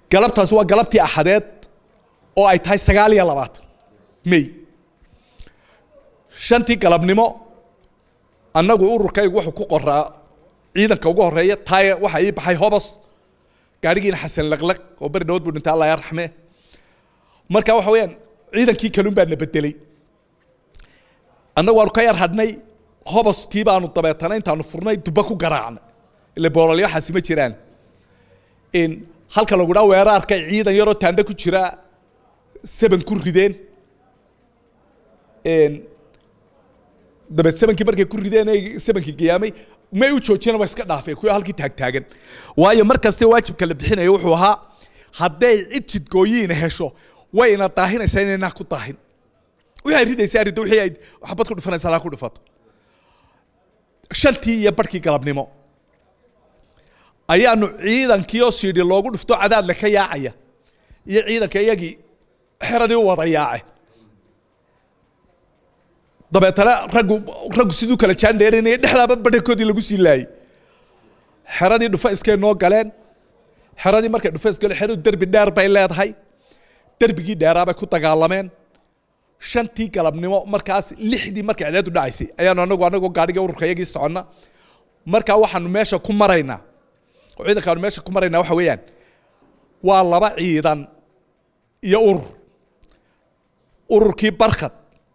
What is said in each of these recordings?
galabtaasi waa galabtii axadeed oo ay tahay sagaal iyo labaatan may shantii galabnimo annagu ururkaygu wuxuu ku qoraa ciidanka ugu horeeya taaya waxaa ii baxay hobos gaadhigiina xasan laqlaq oo beri dhawad buu dhintay allah yarxame marka waxa weeyaan ciidankii kalun baa na bedelay annagu waanu ka yar hadhnay hoboskii baanu dabeetana intaanu furnay dubba ku garaacnay ile boololyo waxaasi ma jiraan halka lagu dhaa weeraarka ciidan yaroo taandhe ku jira seban ku rideen dabeed sebankii markay ku rideen ay sebankii giyaamay may u joojiyeen waa iska dhaafeen kuwa halkii taagtaagan waayo mar kaste waajibka la bixinaya wuxuu ahaa hadday cid jidgooyiina hesho way ina daahinaysaa inaynaa ku daahin waxay ridaysaa riddo wixii ay xabad ku dhufanaysaa laa ku dhufato shantii iyo barhkii galabnimo ayaanu ciidankii oo siidhi loogu dhufto cadaadle ka yaacaya iyo ciidanka iyagii xeradii u wada yaace dabeetana raggu raggu siduu kala jaandheerinaya dhexdaaba badhankoodii lagu sii laayey xeradii dhufa iskay noo galeen xeradii markay dhufa isgaleen xeradu derbi dheer bay leedahay derbigii dheeraa bay ku dagaalameen shantii galabnimo markaas lixdii markay cideedu dhacaysay ayaanu anagu anagoo gaadhiga ururka iyagii soconna markaa waxaanu meesha ku maraynaa oo ciidankaanu meesha ku maraynaa waxa weeyaan waa laba ciidan iyo urur ururkii barkhad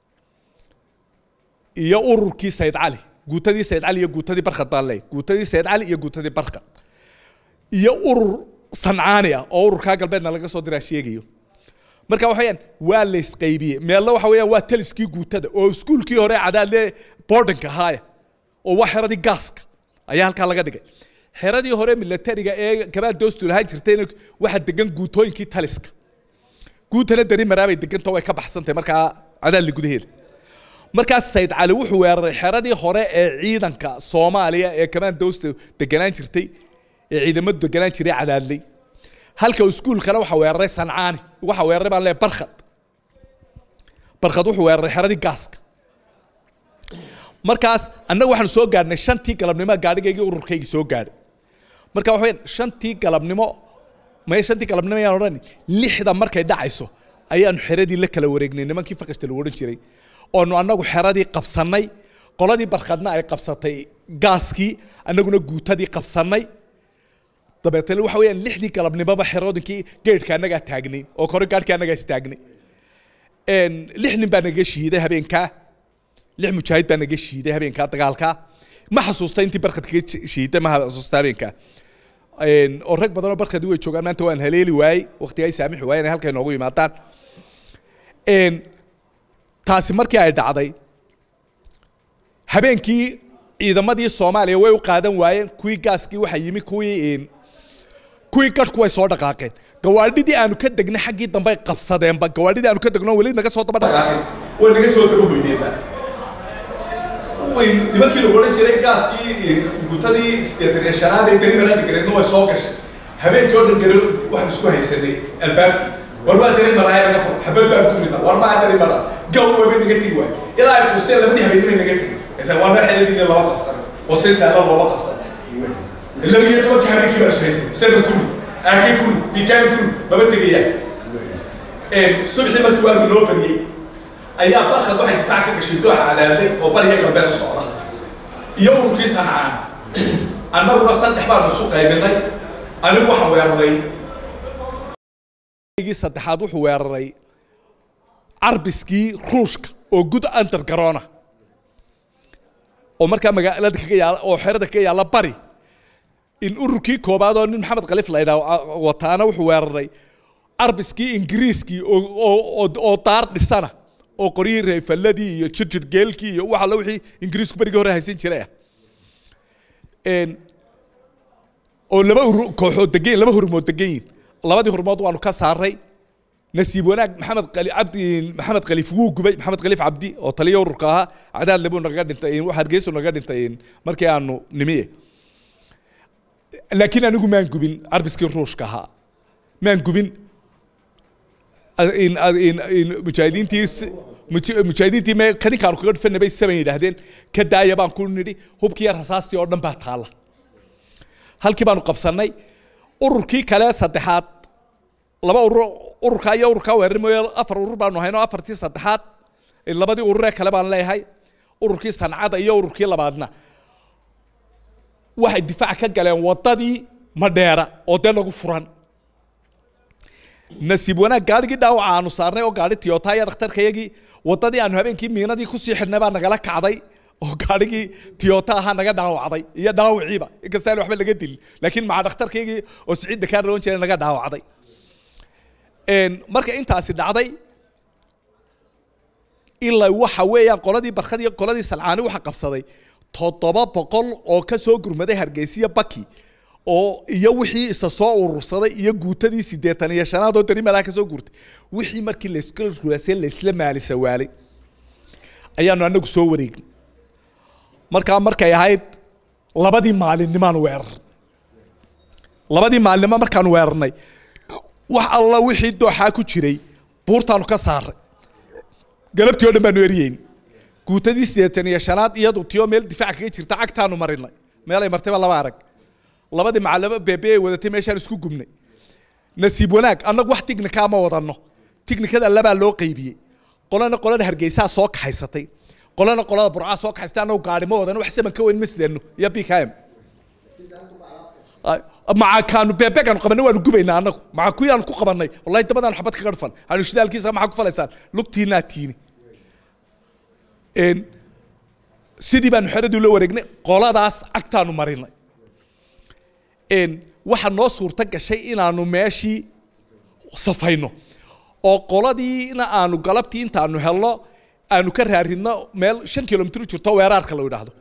iyo ururkii sayd cali guutadii sayd cali iyo guutadii barkhad baan leeyahy guutadii sayd cali iyo guutadii barkhad iyo urur sancaani ah oo ururkaa galbeedna laga soo diraa sheegayo marka waxa weyaan waa la isqaybiyey meelna waxa weeyaan waa taliskii guutada oo iskuulkii hore cadaadle boardinka ahaaya oo waa xeradii gaaska ayaa halkaa laga dhigay xeradii hore militariga ee gabaal doostu lahaan jirtayna waxaa degan guutooyinkii taliska guutana dari maraabay deganta way ka baxsantahay markaa cadaadli gudaheeda markaas sayd cali wuxuu weeraray xeradii hore ee ciidanka soomaaliya ee kamaan doosta deganaan jirtay ee ciidamadu deganaan jiray cadaadley halka iskuulkana waxa weeraray sancaani waxa weeraray baan leeyahay barkhad barkhad wuxuu weeraray xeradii gaaska markaas annagu waxaanu soo gaadhnay shantii galabnimo gaadhigaygii ururkaygii soo gaadhay marka waxa weyaan shantii galabnimo may shantii galabnimo ayaan odhan lixda markay dhacayso ayaanu xeradii la kala wareegnay nimankii fakashta lagu odhan jiray oonu annagu xeradii qabsannay qoladii barkhadna ay qabsatay gaaskii annaguna guutadii qabsannay dabeetana waxa weeyaan lixdii galabnimoba xeroodinkii geedhka annagaa taagnay oo kore gaadhkii annagaa istaagnay lix nin baa naga shiiday habeenkaa lix mujaahid baa naga shiiday habeenkaa dagaalkaa ma xasuusta intii barkhad kaga shiiday ma xasuusta habeenkaa oo rag badanoo barkhadi way joogaan maanta waan haleeli waayey waqtiga ay saamixi waayeen halkay noogu yimaadaan taasi markii ay dhacday habeenkii ciidamadii soomaaliya way u qaadan waayeen kuwii gaaskii waxaa yimi kuwii kuwii gadhku way soo dhaqaaqeen gawaadhidii aanu ka degnay xaggii dambe ay qabsadeenba gawaadhidii aanu ka degno weli naga soo daba dhaqaaqeen way naga soo daba hoydeenba nimankii lagu odhan jiray gaaskii gutadii sideetan iyo shanaad ee garimaraada gareedna way soo gashay habeenkii oo dhan gare waxaan isku haysanay albaabkii war waa dari maraaya naga fur habad baan ku rida war maa dari mara gaw wabay naga tegi waay ilaa ay kuusteen labadii habeenimay naga tegi isa waa meel xeladii laba qabsan oo si sahlan loola qabsan laba iyo tobankii habeenkii baan ishaysan seven kuri aakay kuri bikaan kuri maba tegayaan subxii markii waagu noo bariyey ayaa barkhad waxay difaac ka gashay dooxa cadaaday oo bariga galbeed u socda iyo ururkii sancaan annaguna saddex baanu isu qaybinay anigu waxaan weeraray gii saddexaad wuxuu weeraray carbiskii ruushka oo gud undergarona oo markaa magaalada kaga yaala oo xerada kaga yaala bari in ururkii koobaad oo nin maxamed khaliif la yidhaah wataana wuxuu weeraray carbiskii ingiriiskii oo daar dhisana oo qoryihii reefalladii iyo jirjir geelkii iyo wax alla wixii ingiriisku berigii hore haysan jiray ah oo laba kooxood degan laba hurmood degan yihin labadii hurmood waanu ka saaray nasiib wanaag maxamed qali cabdi maxamed khaliif wuu gubay maxamed khaliif cabdi oo taliya ururka ahaa cadaadle buu nagaga dhintay hargeysu nagaga dhintay markii aanu nimiye laakiin anigu maan gubin carbiskii ruushka ahaa maan gubin mujaahidiintii mujaahidiintii me kaninkaanu kaga dhufanay bay saban yidhaahdeen ka daaya baan ku nidhi hubkii rasaastii oo dhan baa taalla halkii baanu qabsannay ururkii kale saddexaad laba urur ururkaa iyo ururkaa weerar mooye afar urur baanu hayno afartii saddexaad labadii ururee kale baan leeyahay ururkii sancada iyo ururkii labaadna waxay difaac ka galeen wadadii madheera oo dee lagu furan nasiib wanaag gaarigii dhaawaca aanu saarnay oo gaari tiyota iyo dhakhtarkayagii wadadii aanu habeenkii miinadii kusii xidhnay baa nagala kacday oo gaarigii tiyota ahaa naga dhaawacday iyo dhaawiciiba inkastaan waxba laga dilin laakiin maca dhakhtarkaygii oo siciid dakaar loon jiray naga dhaawacday marka intaasi dhacday ilaa waxa weeyaan qoladii barkad iyo qoladii salcaani waxa qabsaday toddoba boqol oo ka soo gurmaday hargeysiya baki oo iyo wixii isa soo urursaday iyo guutadii siddeetan iyo shanaad oo dari meelaha ka soo guurtay wixii markii layska ruwaasay laysla maalisa waalay ayaanu anagu soo wareegnay markaa markay ahayd labadii maalinnimaan weerar labadii maalinimo markaan weerarnay wax alla wixii dooxaa ku jiray buurtaanu ka saaray galabtii oo dhan baanu eryeyn guutadii siddeetan iyo shanaad iyadu tiyo meel difaac kaga jirta cagtaanu marinay meelay martayba laba arag labadii macalimo beebe ay wadatay meeshaan isku gubnay nasiib wanaag annagu wax tignikaa ma wadanno tignikada labaa loo qaybiyey qolana qolada hargeysaa soo kaxaysatay qolana qolada burcaa soo kaxaysatay annagu gaari ma wadano wax saman ka weyn ma sidano iyo b k m maca kaanu beebegaanu qabanay waanu gubaynaa annagu maca kuyaanu ku qabanay wallahi dabadaan xabad kaga dhufan aanu shidaalkiisa maxaa ku falaysaan lugtiinaa tiini sidii baanu xeradii la wareegnay qoladaas agtaanu marinay waxaa noo suurto gashay inaanu meeshii safayno oo qoladiina aanu galabtii intaanu helno aanu ka raaridno meel shan kilomitr jirto weeraarka la yidhaahdo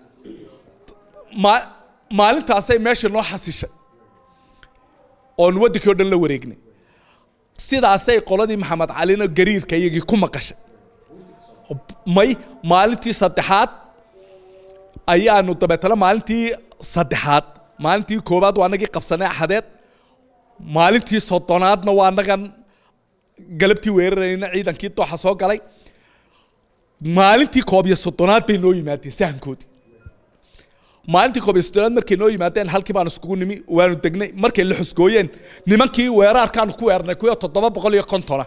ma maalintaasay meesha noo xasishay oonu waddankii o dhan la wareegnay sidaasay qoladii maxamed calina gariirka iyagii ku maqashay may maalintii saddexaad ayaanu dabeetana maalintii saddexaad maalintii koowaad waa anagii qabsanay axadeed maalintii soddonaadna waa anagan galabtii weerarayna ciidankii dooxa soo galay maalintii koob iyo soddonaad bay noo yimaadeen sahankoodii maalintii koob iyo soddonaad markay noo yimaadeen halkii baanu iskugu nimi waanu degnay markay la xusgooyeen nimankii weeraarkaanu ku weernay kuyo toddoba boqol iyo kontona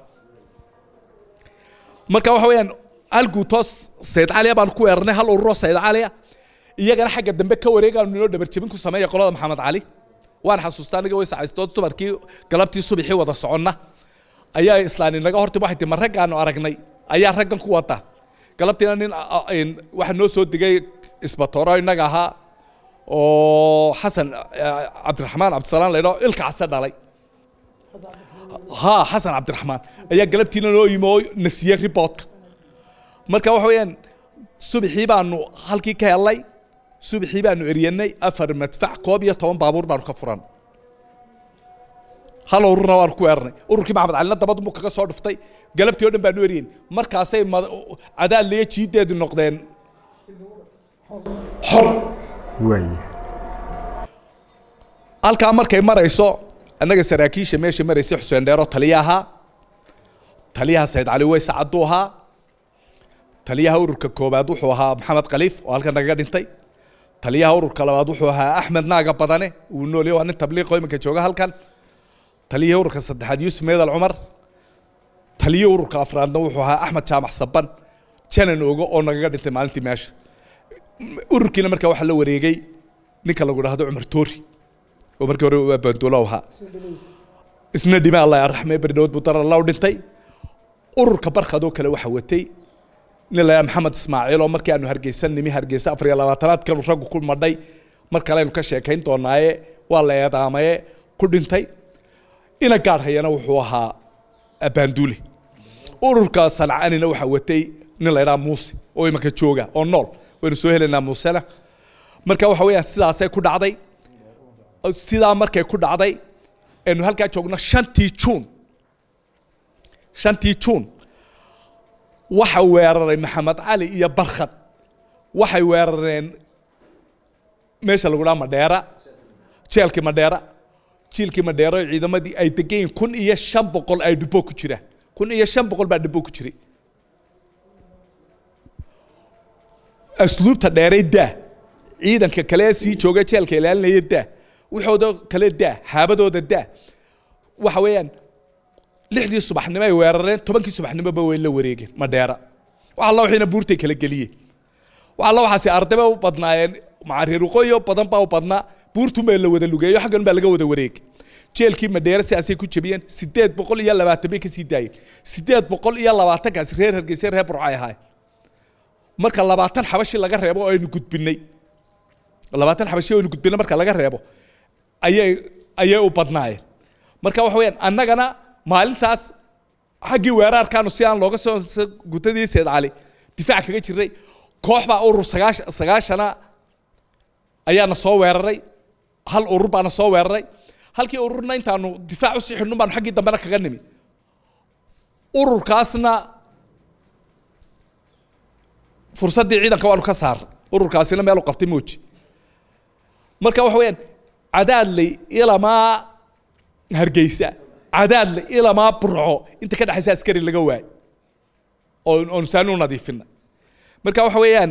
marka waxa weeyaan hal guutoo sayd caliya baanu ku weernay hal ururoo sayd caliya iyagana xagga dambe ka wareegaanu inoo dhabarjebin ku sameeya qolada maxamed cali waan xasuustaa aniga way sacaystood dumarkii galabtii subaxii wada soconna ayaa islaan inaga horti waxay tii ma raggaanu aragnay ayaa raggan ku wada galabtiina nin waxaa noo soo degay isbatooro innaga ahaa oo xasan cabdiraxmaan cabdisalaam laydhao ilka case dhalay ha xasan cabdiraxmaan ayaa galabtiina noo yimi oo nasiye riboodka marka waxa weeyaan subaxii baanu halkii ka helnay subaxii baanu eryanay afar madfac koob iyo toban baabuur baanu ka furan hal ururna waanu ku weernay ururkii maxamed calina dabadunbu kaga soo dhuftay galabtii o dhan baanu eryen markaasay cadaadliyo jiideedu noqdeen xor halkaa markay marayso annaga saraakiisha meesha maraysay xuseen dheero taliya ahaa taliyaha sayd cali weyse cadduu ahaa taliyaha ururka koobaad wuxuu ahaa maxamed khaliif oo halkan nagaga dhintay taliyaha ururka labaad wuxuu ahaa axmed naaga badane uu noolya waa nin tabliiqo iminka jooga halkan taliyihii ururka saddexaad yuusuf meedal cumar taliyihii ururka afraadna wuxuu ahaa axmed jaamac saban janan ogo oo nagaga dhintay maalintii meesha ururkiina markaa waxaa la wareegay ninka lagu dhahdo cumar toori oo markii hore waa banduulo ahaa isna dhime allah araxme berdhawood buu darar law dhintay ururka barkadoo kale waxa watay nin la maxamed ismaaciil oo markii aanu hargeysan nimi hargeysa afar iyo labaatanaadkan raggu ku madhay mar kalenu ka sheekayn doonaaye waa la eedaamaye ku dhintay ina gaar hayana wuxuu ahaa baanduule ururka sancanina waxaa watay nin la ydhaha muuse oo imanka jooga oo nool waynu soo helaynaa muusena marka waxa weeyaan sidaasay ku dhacday sidaa markay ku dhacday aynu halkaa joogno shantii juun shantii juun waxa weeraray maxamed cali iyo barkhad waxay weerareen meesha lagu dhaha madheera jeelkii madheera jiilkii madheero ciidamadii ay degan yihin kun iyo shan boqol ay dhibo ku jiraan kun iyo shan boqol baa dhibo ku jiray asluubta dheeray daa ciidanka kale sii jooga jeelka ilaalinaya daa wixooda kale daa haabadooda daa waxa weeyaan lixdii subaxnimo ay weerareen tobankii subaxnimoba way la wareegeen madheera wax alla wixiina buurtay kala geliyeen wax alla waxaasi ardayba u badnaayeen macareer waqooyi badan baa u badnaa buurtun baa la wada lugeeyo xaggan baa laga wada wareegay jeelkii madheere sidaasay ku jebiyeen sideed boqol iyo labaatan bay kasii daayeen sideed boqol iyo labaatankaasi reer hargeysa reer burco ay ahaayeen marka labaatan xabashi laga reebo oo aynu gudbinay labaatan xabashi oo aynu gudbinay marka laga reebo ayay ayay u badnaayeen marka waxa weeyaan annagana maalintaas xaggii weerarkaanu si aan looga soo gutadii seed cali difaac kaga jiray koox baa urur sagaashan sagaashana ayaana soo weeraray hal urur baana soo weeraray halkii ururna intaanu difaac usii xidhnun baanu xaggii dambena kaga nimi ururkaasna fursaddii ciidanka waanu ka saarnay ururkaasina meel u qabtay mooji marka waxa weeyaan cadaadley ilamaa hargeysa cadaadley ilamaa burco inta ka dhexaysa askari laga waayo oo oonu saani u nadiifinay marka waxa weeyaan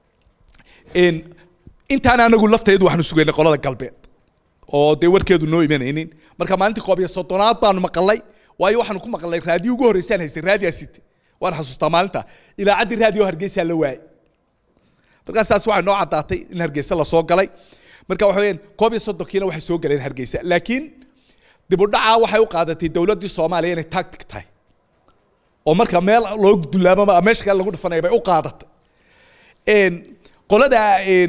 intaan anagu lafteedu waxaanu sugaynay qolada galbeed oo dee warkeedu noo imanaynin marka maalintii koob iyo soddonaad baanu maqalay waayo waxaanu ku maqalnay raadiyo ugu horreysaan haystay raadiyaa site waan xasuustaa maalinta ilaacaddii raadiyo hargeysaa la waayay markaas taas waxay noo caddaatay in hargeysa lasoo galay marka waxa weeyaan koob iyo soddonkiina waxay soo galeen hargeysa laakiin dib u dhacaa waxay u qaadatay dowladdii soomaaliya inay tactic tahay oo marka meel loo dulaamama meesha kale lagu dhufanaya bay u qaadatay qolada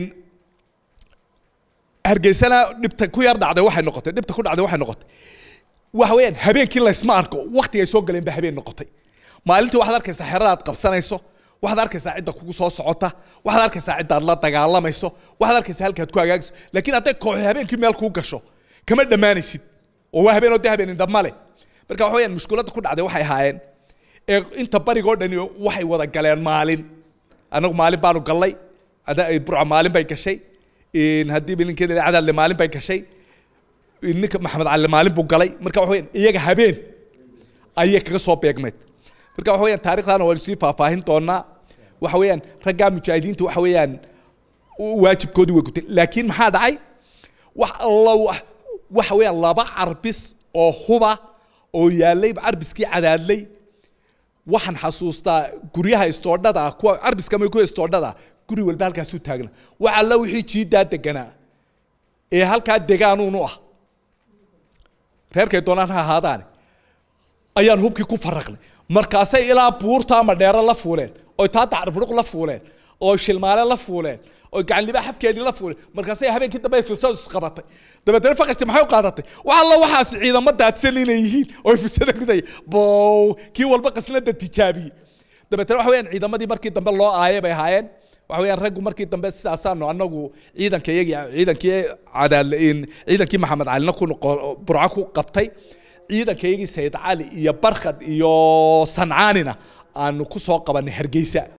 hargeysana dhibta ku yar dhacday waxay noqotay dhibta ku dhacday waxay noqotay waxa weeyaan habeenkii laysma arko waqtigay soo galeen ba habeen noqotay maalintii waxaad arkaysaa xeradaad qabsanayso waxaad arkaysaa cidda kugu soo socota waxaad arkaysaa ciddaad la dagaalamayso waxaad arkaysaa halkaad ku hagaagayso laakiin hadday kooxi habeenkii meel kuu gasho kama dhammaanaysid oo waa habeen oo dee habeen indhab male marka waxa weeyaan mushkuladda ku dhacday waxay ahaayeen ee inta barigoo dhani waxay wada galeen maalin annagu maalin baanu gallay burca maalin bay gashay haddii bilinkeeda cadaadle maalin bay gashay ninka maxamed cali maalin buu galay marka waxa weeyaan iyaga habeen ayay kaga soo beegmeed marka waxa weeyaan taarikhdaana waanu sii faahfaahin doonaa waxa weeyaan raggaa mujaahidiinta waxa weeyaan waajibkoodii way gutay laakiin maxaa dhacay wax alla waxa weeyaan laba carbis oo huba oo yaalay carbiskii cadaadlay waxaan xasuustaa guryaha istoodhada kuwa carbiska ma kuwa istoodhada guri walba halkaasuu taagna wax alla wixii jiidaa deganaa ee halkaa degaanuunu ah reerkay doonaan ha ahaadaane ayaan hubkii ku faraqnay markaasay ilaa buurta ama dheero la fuuleen oy taa dacrburuq la fuuleen oo shilmaale la fuuleen oo gacanliba xafkeedii la fuuleen markaasay habeenkii dambe firsad isqabatay dabeetana faqashti maxay u qaadatay wax alla waxaas ciidamo daadsan inay yihiin oo firsada ridaya bow kii walba qasnada tijaabiyey dabeetana waxa weeyaan ciidamadii markii dambe loo aayay bay ahaayeen waxa weeyaan raggu markii dambe sidaasaanu anagu ciidanka iyagii ciidankii cadaal ciidankii maxamed calina ku burco ku qabtay ciidanka iyagii sayid cali iyo barkhad iyo sancaanina aanu ku soo qabanay hargeysa